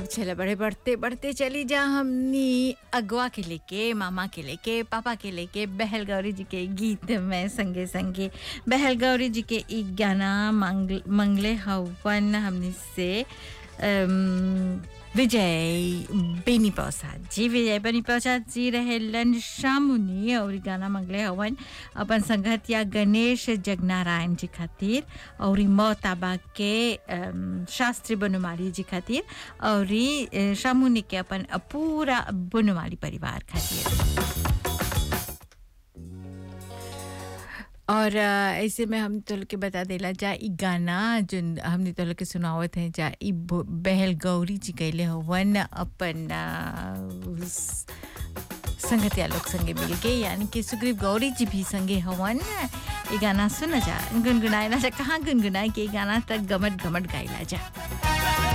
अब चले बड़े बढ़ते बढ़ते चली जा हमनी अगवा के लेके मामा के लेके पापा के लेके बहल गौरी जी के गीत में संगे संगे बहल गौरी जी के एक गाना मंगल मंगले हवन हमनी से अम, विजय बेनी प्रसाद जी विजय बेनी प्रसाद जी रहेलन शामुनी और इ गाना मंगले हवन अपन संगतिया गणेश जगनारायण जी खातिर और इ मोताबा के अम, शास्त्री बनमाली जी खातिर और इ, अ, शामुनी के अपन पूरा बनमाली परिवार खातिर और अ, ऐसे में हम तो के बता देला जा ई गाना जो हमने तो के सुनावत है जा ई ब- बहल गौरी जी कैले हवन अपन अ, उस संगतिया लोग संगे मिल के यानी कि सुग्रीव गौरी जी भी संगे हवन ये गाना सुना जा गुनगुनाए जा कहाँ गुनगुनाए के ई गाना तक गमट गमट गाइला जा